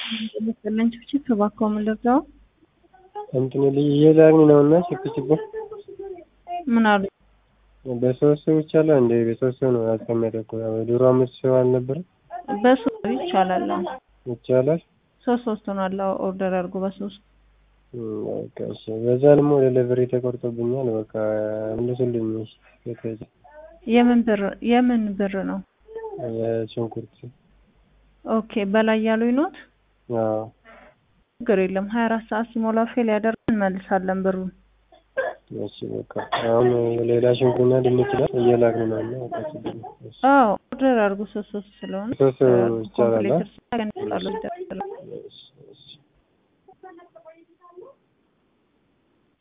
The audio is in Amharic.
መሰለኝ ችፕችፕ እባክዎ ምን ልርዳዎ? እንትን እየላክን ነው እና ችፕችፕ ምን አሉ? በሶስት ሰው ይቻላል እንዴ? በሶስት ሰው ነው ያስቀመጠው። ድሮ አምስት ሰው አልነበረ? በሶስት ይቻላል። አዎ ይቻላል። ሶስት ሶስት ሆኗል። አዎ ኦርደር አድርጎ በሶስት በቃ እሺ። በዛ ደግሞ ዴሊቨሪ ተቆርጦብኛል። በቃ መልሱልኝ። እሺ። የምን ብር የምን ብር ነው? የሽንኩርት ኦኬ በላይ ያሉኝ ኖት? አዎ ችግር የለም ሀያ አራት ሰዓት ሲሞላ ፌል ያደርግ እንመልሳለን ብሩን። እሺ በቃ አሁን ሌላ ሽንኩርትና ድንች ላይ እየላክን ነው እና በቃ ችግር የለም። እሺ። አዎ ኦርደር አድርጎ ሶስት ሶስት ስለሆነ ሶስት ይቻላል። ኮምፕሌተር ሲያገኝ ይጣሉ ይደረጋል። እሺ እሺ